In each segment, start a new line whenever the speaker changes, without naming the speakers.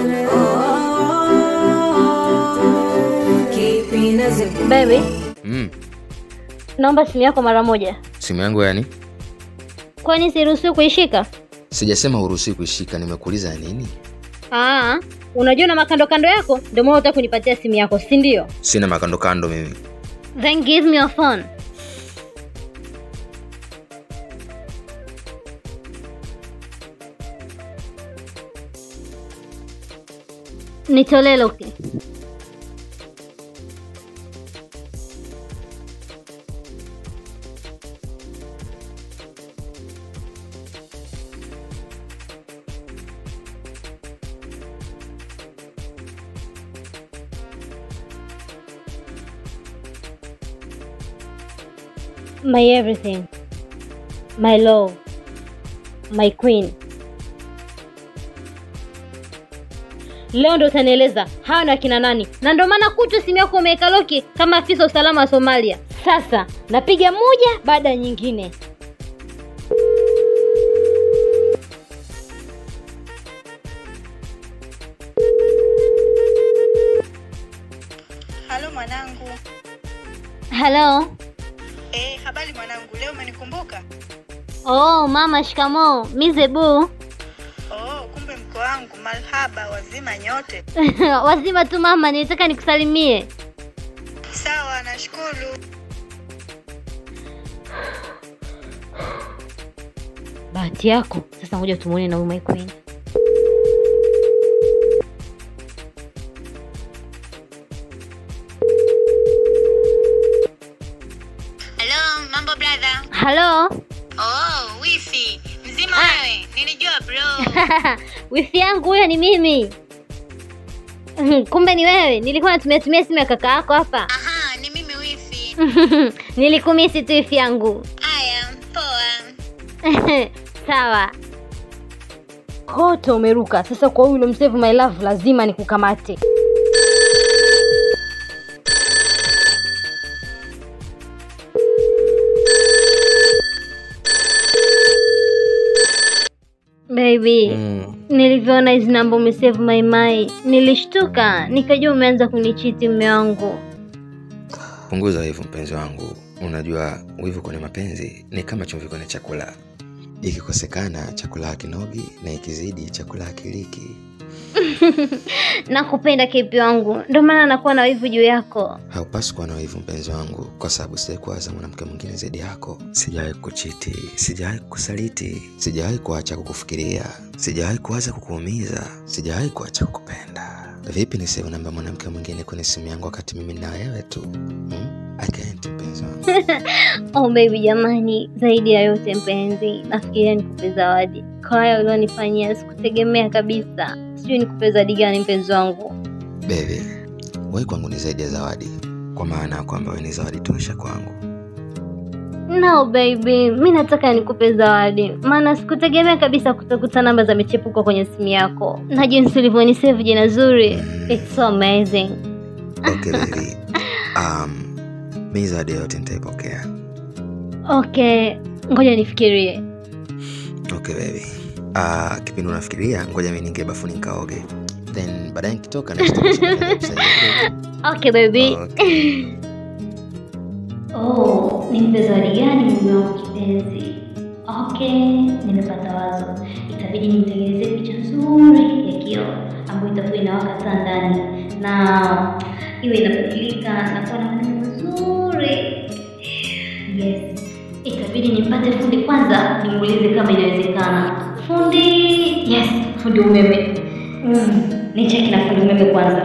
Baby,
Mm,
naomba simu yako mara moja.
simu yangu yani?
Kwani siruhusiwi kuishika?
Sijasema huruhusiwi kuishika, nimekuuliza ya nini?
Ah, unajua na makando kando yako, ndio maana unataka kunipatia simu yako, si ndio?
Sina makando kando mimi.
Then give me your phone. Nitolee loki. My everything. My love. My queen. Leo ndo utanieleza hawa ni wakina nani, na ndo maana kutu simu yako umeweka loki kama afisa usalama wa Somalia. Sasa napiga moja baada ya nyingine.
Halo mwanangu.
Halo.
Eh, habari mwanangu, leo umenikumbuka?
Oh, mama shikamoo. Mi Zebu.
Oh, kumbe mko wangu, marhaba, wazima nyote.
Wazima tu mama, nilitaka nikusalimie.
Sawa, nashukuru.
Bahati yako. Sasa ngoja tumuone na huyu my queen.
Hello, mambo brother.
Halo.
Oh, wifi. Mzima
Ah.
wewe? Nilijua bro.
wifi yangu huyo ni mimi. Kumbe ni wewe. Nilikuwa natumia tumia simu ya kaka yako hapa.
Aha, ni mimi wifi.
Nilikumisi tu wifi yangu.
Aya, poa.
Sawa. Kote umeruka. Sasa kwa huyu msave my love lazima nikukamate. Baby,
Mm.
nilivyoona hizi namba umesave my my, nilishtuka nikajua umeanza kunichiti mume wangu.
Punguza wivu mpenzi wangu. Unajua wivu kwenye mapenzi ni kama chumvi kwenye chakula. Ikikosekana chakula hakinogi na ikizidi chakula hakiliki.
Nakupenda kipi wangu, ndio maana nakuwa na wivu juu yako.
Haupaswi kuwa na wivu mpenzi wangu, kwa sababu sijawahi kuwaza mwanamke mwingine zaidi yako. Sijawahi kukuchiti, sijawahi kukusaliti, sijawahi kuacha kukufikiria, sijawahi kuwaza kukuumiza, sijawahi kuacha kukupenda. Vipi niseme namba mwanamke mwingine kwenye simu yangu wakati mimi na wewe tu? Hmm? I can't, mpenzi wangu.
Oh baby, jamani, zaidi ya yote mpenzi, nafikiria nikupe zawadi kwa haya ulionifanyia. Sikutegemea kabisa, sijui nikupe zawadi gani mpenzi wangu.
Baby, wewe kwangu ni zaidi ya zawadi, kwa maana ya kwamba wewe ni zawadi tosha kwangu.
No baby, mi nataka nikupe zawadi, maana sikutegemea kabisa kutakuta namba za michepuko kwenye simu yako na jinsi ulivyonisave jina zuri. It's so amazing.
Okay baby. Um, mi zawadi yote nitaipokea.
Okay, ngoja nifikirie.
Okay baby. Uh, kipindi unafikiria, ngoja mi niingie bafuni nikaoge, then baadaye nikitoka na
Okay baby.
Okay.
Oh, nimpe zawadi gani mume wangu kipenzi? Okay, nimepata wazo. Itabidi nimtengenezee picha nzuri ya kioo ambayo itakuwa inawaka taa ndani na iwe inabadilika na kuwa na maneno mazuri. Yes, itabidi nimpate fundi kwanza, nimuulize kama inawezekana. Fundi, yes, fundi umeme. Mm, nicheki na fundi umeme kwanza.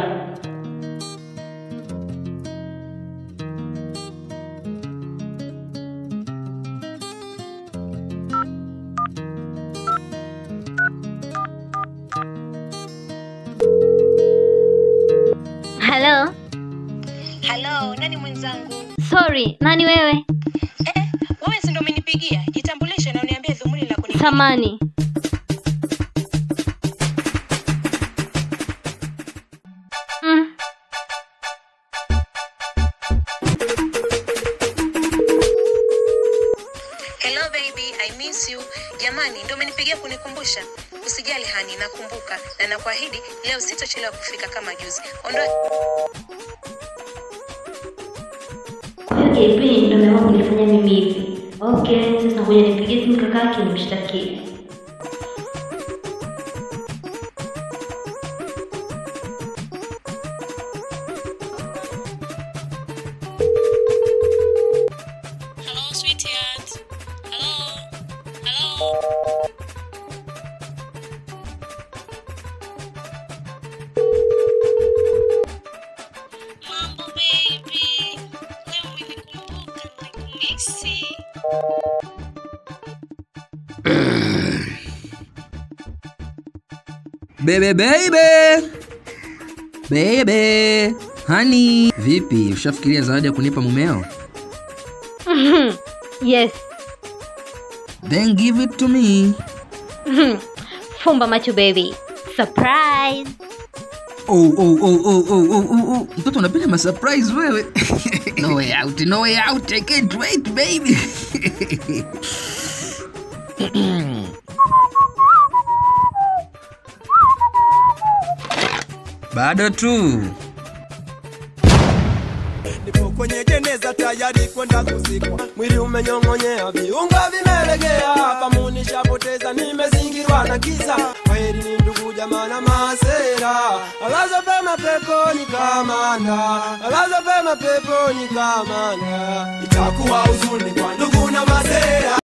Hello.
Halo, nani mwenzangu?
Sorry, nani wewe?
Eh, wewe si ndio umenipigia? Jitambulishe na uniambie dhumuni la kuni.
Samani. Mm.
Hello baby, I miss you. Jamani, ndio umenipigia kunikumbusha. Usijali hani,
nakumbuka na nakuahidi leo sitochelewa kufika kama juzi. Ondoa
Kwa hiyo JP ndo ameamua kunifanya mimi hivi. Okay, sasa ngoja nipigie simu kakake nimshtakie.
Hello sweetheart. Hello. Hello. Mambo baby. Leo umenikumbuka nimekumisi.
Bebe baby. Bebe. Hani, vipi? Ushafikiria zawadi ya kunipa mumeo?
Yes.
Then give it to me.
Fumba macho baby. Surprise.
Oh, oh, oh, oh, oh, oh, oh, oh. Mtoto unapenda ma surprise wewe. no way out, no way out. I can't wait, baby. Bado tu.
nipo kwenye jeneza tayari kwenda kuzikwa, mwili umenyong'onyea, viungo vimelegea, fahamu nishapoteza, nimezingirwa na giza. Kweli ni ndugu jamaa na masera, alaza pema peponi kamanda, alaza pema peponi kamanda. Itakuwa huzuni kwa ndugu na masera